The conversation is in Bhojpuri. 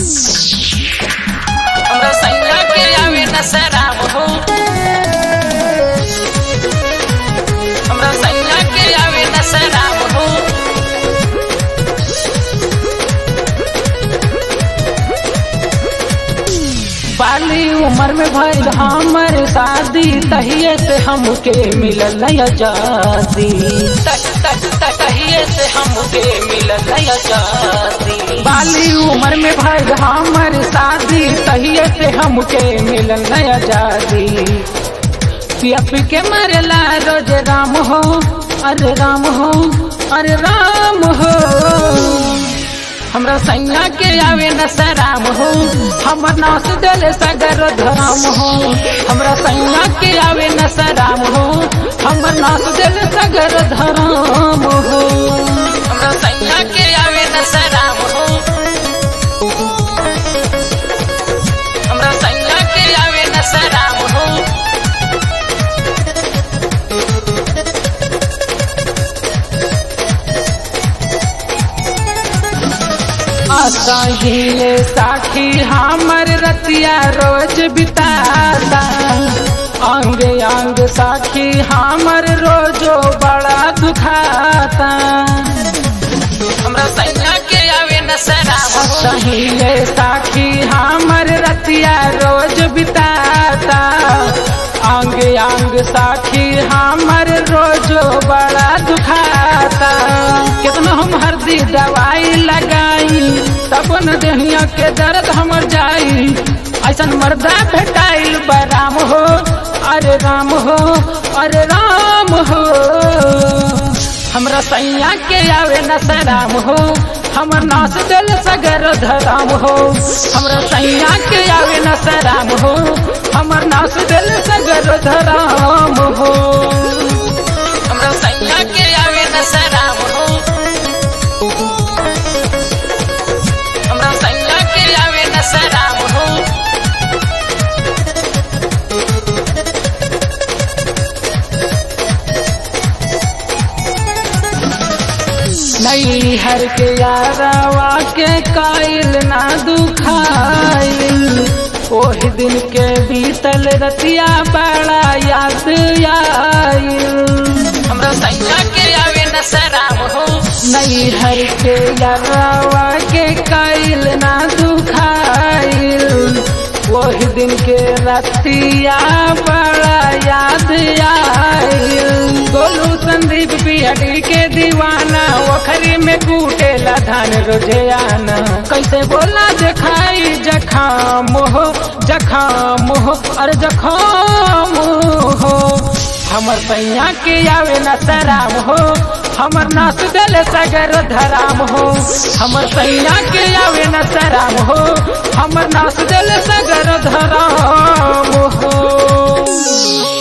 हमरा सैया के आवे न शराब हो हमरा सैया के आवे न शराब हो बाली उम्र में भइल हमर शादी तहिए से हमके मिलल आजादी तक तक तक तहिए से हमके मिलल आजादी बाली उम्र में भइल हमर शादी तहिए से हमके मिलल आजादी पिया पी के मरेला रोज राम हो अरे राम हो अरे राम हो हमरा सैया के आवे न सराम हो हमर नास दिल सगर धराम हो हमरा सैया के आवे न सराम हो हमर नास दिल सगर धराम हो हमरा सैया के आवे न सराम हो हमरा सैया के आवे न सराम हो असहिले साखी हमर रतिया रोज बिताता अंग अंग साखी हमर रोजो बड़ा दुखाता हमरा सैया के आवे न सराम सहिले साखी हमर रतिया रोज बिताता अंग अंग साखी हमर रोजो बड़ा दुखाता कितना हम हरदी दवाई लगाई तब न देहिया के दर्द हमर जाई ऐसन मर्दा भेटाइल बराम हो अरे राम हो अरे राम हो हमरा सैया के आवे न सराम हो हमर नास दिल सगर धराम हो हमरा सैया के आवे न सराम हो हमर नास दिल सगर धराम हो हमरा सैया के आवे न सराम हो हमरा सैया के आवे न सराम हो नई हर के यारावा के काइल ना दुखाइल ओही दिन के बीतल रतिया बड़ा याद आइल हमरा सैया के आवे न सराम हो नई हर के यारावा के काइल ना दुखाइल वही दिन के रतिया बड़ा याद आइल गोलू संदीप बिहड़ी के दीवाना ओखरी में कूटेला धान रोजे आना कैसे बोला जखाई जखाम हो जखाम हो अरे जखाम हो हमर सैया के आवे न सराम हो हमर नास दिल सगर धराम हो हमर सैया के आवे न सराम हो हमर नास दिल सगर धराम हो